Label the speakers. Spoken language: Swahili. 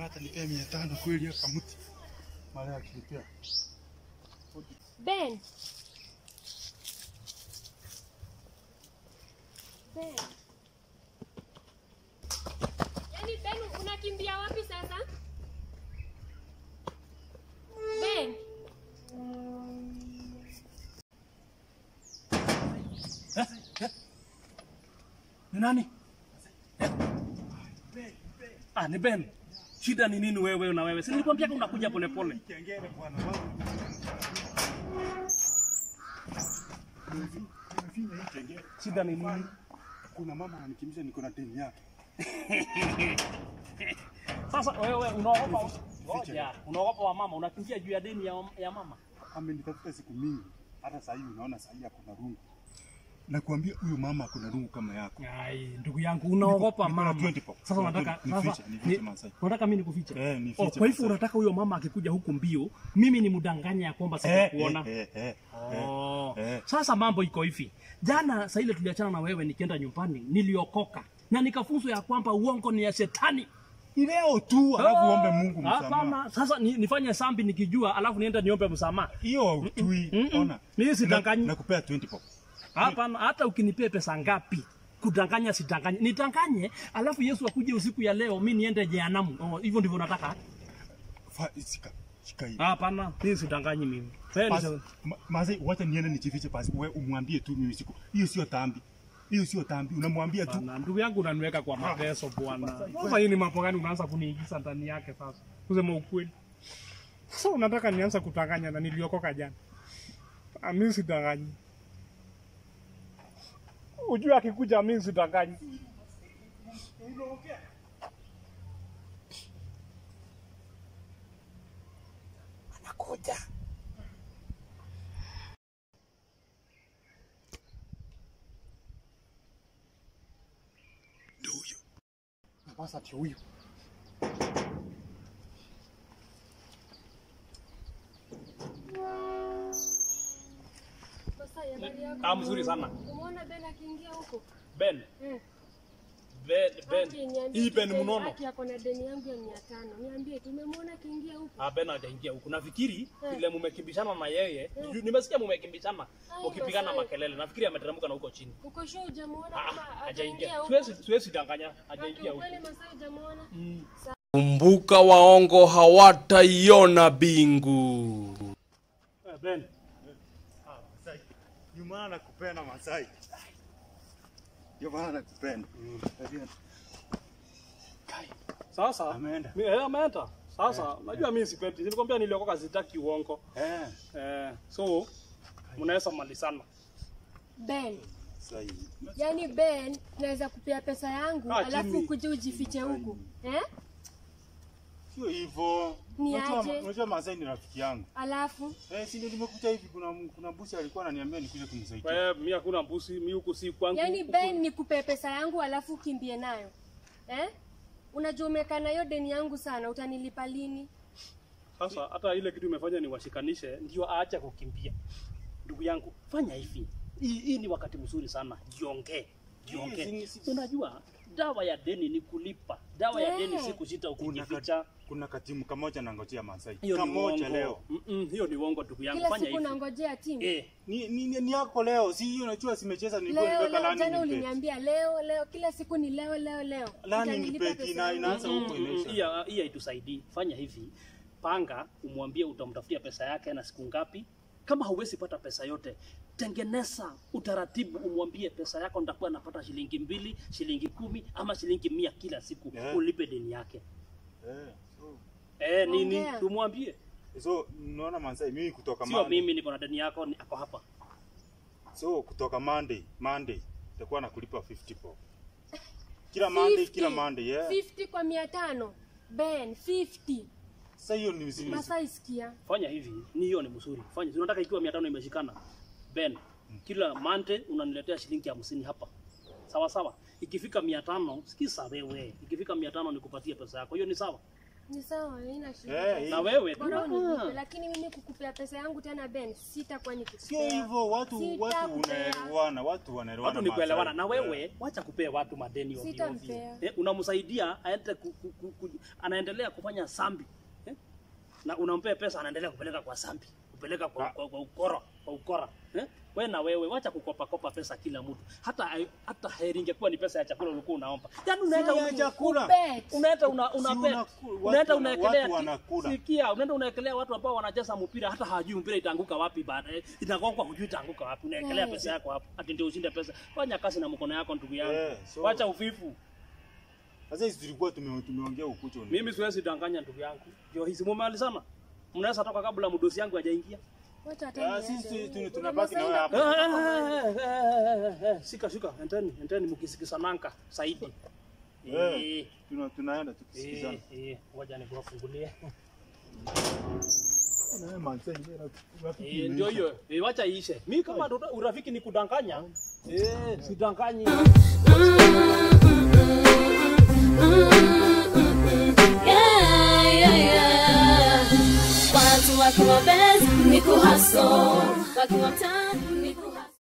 Speaker 1: hata nipea mia tano kweli ya kamuti. Mara akinipea.
Speaker 2: Ben. Ben. Yaani Ben unakimbia wapi sasa? Ben.
Speaker 3: Ni nani? Ah, ni Ben. Shida ni nini wewe na wewe? Si nilikwambia unakuja polepole.
Speaker 1: Kengele bwana wangu. Nimefinya hii kengele.
Speaker 3: Shida ni nini?
Speaker 1: Kuna mama ananikimbiza niko na deni yake.
Speaker 3: Sasa wewe unaogopa ngoja, unaogopa wa mama, unakimbia juu ya deni ya, ya mama.
Speaker 1: Amenitafuta siku mingi. Hata saa hii unaona saa hii akona rungu. Nakwambia huyu mama akona rungu kama yako.
Speaker 3: Ai, ndugu yangu unaogopa
Speaker 1: Niko na
Speaker 3: mama.
Speaker 1: 20 pop.
Speaker 3: Sasa unataka
Speaker 1: Nifiche,
Speaker 3: sasa
Speaker 1: nifiche
Speaker 3: ni-
Speaker 1: Masai.
Speaker 3: unataka mimi nikufiche?
Speaker 1: Eh, nifiche
Speaker 3: Oh, kwa hivyo
Speaker 1: Masai.
Speaker 3: unataka huyo mama akikuja huku mbio, mimi ni mdanganya ya kwamba
Speaker 1: Eh,
Speaker 3: sitakuona.
Speaker 1: eh, eh, eh,
Speaker 3: Oh.
Speaker 1: eh.
Speaker 3: Sasa mambo iko hivi. Jana saa ile tuliachana na wewe nikienda nyumbani, niliokoka na nikafunzwa ya kwamba uongo ni ya shetani.
Speaker 1: Ni leo tu alafu
Speaker 3: Oh,
Speaker 1: uombe Mungu msamaha.
Speaker 3: Hapana, sasa ni, nifanye sambi nikijua, alafu niende niombe msamaha.
Speaker 1: Hiyo hautui.
Speaker 3: Mm-mm.
Speaker 1: Ona.
Speaker 3: Mimi sidanganyi.
Speaker 1: Na- Nakupea 20 pop.
Speaker 3: Hapana, hata ukinipea pesa ngapi kudanganya sidanganye, nidanganye, alafu Yesu akuje usiku ya leo, mi niende jehanamu. Oh, hivyo ndivyo nataka?
Speaker 1: Fa- Shika. Shika hii.
Speaker 3: Hapana, mimi sidanganyi mimi. Sasa
Speaker 1: Basi,
Speaker 3: ni-
Speaker 1: ma- Mazee, wacha niende nijifiche basi. Wewe umwambie tu mimi siku. Hiyo sio dhambi. Hiyo sio dhambi. Unamwambia tu.
Speaker 3: Bana, ndugu yangu unaniweka kwa mateso bwana. Sasa hii ni mambo gani unaanza kuniingiza ndani yake sasa? Kusema ukweli. Sasa unataka nianza kudanganya na niliokoka jana. Ah, Mimi sidanganyi. Ujue akikuja mimi sidanganyi. Anakuja.
Speaker 1: Ndio huyo. Sasa ndio huyo.
Speaker 2: Masai, habari yako?
Speaker 3: Ah, mzuri sana.
Speaker 2: Umeona Ben akiingia huko?
Speaker 3: Ben,
Speaker 2: Eh.
Speaker 3: Ben, Ben.
Speaker 2: Haki, niambie
Speaker 3: Hii
Speaker 2: tu
Speaker 3: Ben
Speaker 2: Ben,
Speaker 3: mnono.
Speaker 2: haki yako na deni yangu ya mia tano. Niambie tu umemwona akiingia huko?
Speaker 3: Ah, Ben hajaingia huku. Nafikiri
Speaker 2: Eh.
Speaker 3: vile mumekimbishana na yeye, juu nimesikia mumekimbishana
Speaker 2: Ai,
Speaker 3: ukipigana
Speaker 2: Masai.
Speaker 3: makelele. Nafikiri ameteremka na huko chini.
Speaker 2: Uko sure hujamuona
Speaker 3: Ah,
Speaker 2: kama
Speaker 3: ah,
Speaker 2: hajaingia
Speaker 3: hajaingia.
Speaker 2: huko?
Speaker 3: Siwezi siwezi danganya,
Speaker 2: Haki,
Speaker 3: hajaingia huko.
Speaker 2: ukweli Masai hujamuona?
Speaker 4: Kumbuka waongo hawataiona bingu.
Speaker 3: Eh, Ben,
Speaker 1: Ah, Masai. Ndio maana nakupenda Masai. Ndio maana nakupenda. Tabia.
Speaker 3: sasa
Speaker 1: Ameenda.
Speaker 3: Mi- eh, ameenda. Sasa najua mimi sipendi. Nilikwambia niliokoka sitaki uongo.
Speaker 1: Eh.
Speaker 3: Eh, so mnaweza malizana.
Speaker 2: Ben,
Speaker 1: Sai.
Speaker 2: yani Ben, naweza kupea pesa yangu
Speaker 3: Ah,
Speaker 2: alafu
Speaker 3: Jimmy.
Speaker 2: ukuje ujifiche huku eh?
Speaker 1: Sio hivyo.
Speaker 2: Ni
Speaker 1: Unajua-
Speaker 2: aje?
Speaker 1: Unajua Masai ni rafiki yangu.
Speaker 2: Alafu
Speaker 1: Eh, si ndio nimekuja hivi kuna kuna busi alikuwa ananiambia nikuje kumsaidia.
Speaker 3: Wewe mimi hakuna mbusi, mimi huku si kwangu.
Speaker 2: yani
Speaker 3: Huku-
Speaker 2: Ben nikupe pesa yangu alafu ukimbie nayo eh? Unajua umekaa nayo deni yangu sana, utanilipa lini?
Speaker 3: Sasa hata ile kitu imefanya niwashikanishe ndio aache kukimbia. Ndugu yangu, fanya hivi. Hii, hii ni wakati mzuri sana. Jiongee. Jiongee.
Speaker 1: Hii si- si-
Speaker 3: Unajua dawa ya deni ni kulipa. Dawa ya deni
Speaker 2: Eh.
Speaker 3: si kusita
Speaker 1: Kuna
Speaker 3: ukijificha.
Speaker 1: ka, kuna katimu kamoja nangojea Masai.
Speaker 3: Hiyo ni
Speaker 1: Kamoja
Speaker 3: uongo.
Speaker 1: leo.
Speaker 3: Mm -mm, hiyo ni uongo ndugu yangu.
Speaker 2: Kila
Speaker 3: Fanya
Speaker 2: siku
Speaker 3: hivi.
Speaker 2: nangojea timu
Speaker 3: Eh,
Speaker 1: Ni, ni, ni, ni yako leo. Si hiyo unajua simecheza nilikuwa
Speaker 2: leo
Speaker 1: nimeweka
Speaker 2: leo,
Speaker 1: lani
Speaker 2: jana
Speaker 1: nipe.
Speaker 2: uliniambia leo leo, kila siku ni leo leo leo.
Speaker 1: Lani
Speaker 2: Utanilipa
Speaker 1: nipe
Speaker 2: pesa
Speaker 1: kina
Speaker 2: yangu.
Speaker 1: inaanza huko
Speaker 3: Mm, mm,
Speaker 1: inaisha.
Speaker 3: Hii hii haitusaidii. Fanya hivi, panga, umwambie utamtafutia pesa yake na siku ngapi. Kama hauwezi pata pesa yote, tengeneza utaratibu, umwambie pesa yako nitakuwa napata shilingi mbili, shilingi kumi ama shilingi mia kila siku,
Speaker 1: Yeah.
Speaker 3: ulipe deni yake.
Speaker 1: Eh. So,
Speaker 3: Eh, nini?
Speaker 2: Ongea.
Speaker 3: Tumwambie,
Speaker 1: so unaona Masai mimi kutoka
Speaker 3: sio
Speaker 1: Monday.
Speaker 3: mimi niko na deni yako, ni ako hapa.
Speaker 1: So kutoka Monday, Monday nitakuwa nakulipa 50 po. Kila Monday,
Speaker 2: 50.
Speaker 1: kila Monday, yeah.
Speaker 2: 50 kwa mia tano Ben, 50
Speaker 1: Sasa hiyo ni mzima.
Speaker 2: Masai, sikia
Speaker 3: Fanya hivi, ni hiyo ni mzuri. Fanya, si unataka ikiwa 500 imeshikana. Ben, kila Monday unaniletea shilingi hamsini hapa. Sawa sawa. Ikifika 500, sikiza wewe. Ikifika 500 nikupatie pesa yako. Hiyo ni sawa?
Speaker 2: Ni sawa, haina shida.
Speaker 1: Eh,
Speaker 3: Na wewe
Speaker 2: Bora
Speaker 3: Ah.
Speaker 2: unilipe, lakini mimi kukupea pesa yangu tena Ben, sitakuwa
Speaker 1: Sio
Speaker 2: nikikupea.
Speaker 1: hivyo, watu watu
Speaker 2: Sitakupea.
Speaker 1: unaelewana, watu wanaelewana.
Speaker 3: watu ni kuelewana
Speaker 1: Masai.
Speaker 3: na wewe wacha kupea watu madeni ovyo ovyo.
Speaker 2: Sitampea.
Speaker 3: eh, unamsaidia aende ku, ku, ku, ku, anaendelea kufanya sambi eh? na unampea pesa anaendelea kupeleka kwa sambi kupeleka kwa,
Speaker 1: Ah.
Speaker 3: kwa, kwa ukora kwa ukora eh? we na wewe wacha kukopa kopa pesa kila mtu hata hata heri ingekuwa ni pesa ya chakula ulikuwa unaomba yani unaenda
Speaker 1: Sio ya
Speaker 3: una-
Speaker 1: chakula.
Speaker 2: Bet.
Speaker 3: unaenda una, una
Speaker 1: Si
Speaker 3: bet.
Speaker 1: unaku- watu
Speaker 3: unaenda
Speaker 1: wana-
Speaker 3: unaekelea
Speaker 1: watu
Speaker 3: ti-
Speaker 1: wanakula.
Speaker 3: sikia unaenda unaekelea watu ambao wanacheza mpira hata hawajui mpira itaanguka wapi baadaye itagongwa hujui itaanguka wapi unaekelea
Speaker 2: Eh.
Speaker 3: pesa yako hapo ati ndio ushinde pesa fanya kazi na mkono yako ndugu yangu
Speaker 1: Eh, so-
Speaker 3: wacha uvivu
Speaker 1: Sasa hizi tulikuwa tume- tumeongea ukucho.
Speaker 3: mimi siwezi danganya ndugu yangu ndio hizi mumalizana mnaweza toka kabla mdosi yangu hajaingia
Speaker 2: Wacha hata
Speaker 1: Ah, sisi
Speaker 2: niende.
Speaker 1: tu- tu- tunabaki na wewe
Speaker 2: Unamsaidia
Speaker 1: hapa.
Speaker 3: Eh, eh, eh, eh, eh, sika shika endeni endeni mkisikisananka zaidi
Speaker 1: Eh,
Speaker 3: Eh,
Speaker 1: tuna- tunaenda
Speaker 3: eh,
Speaker 1: tukisikizana.
Speaker 3: eh, ngoja nikuwafungulie
Speaker 1: Na wewe Masai, wewe rafiki
Speaker 3: Eh,
Speaker 1: imeisha.
Speaker 3: ndio hiyo Eh, wacha iishe mi kama ura- urafiki ni kudanganya eh, sidanganyi
Speaker 5: Yeah, yeah, yeah. Watu wakiwa best ni kuhaso, wakiwa mtaani ni ku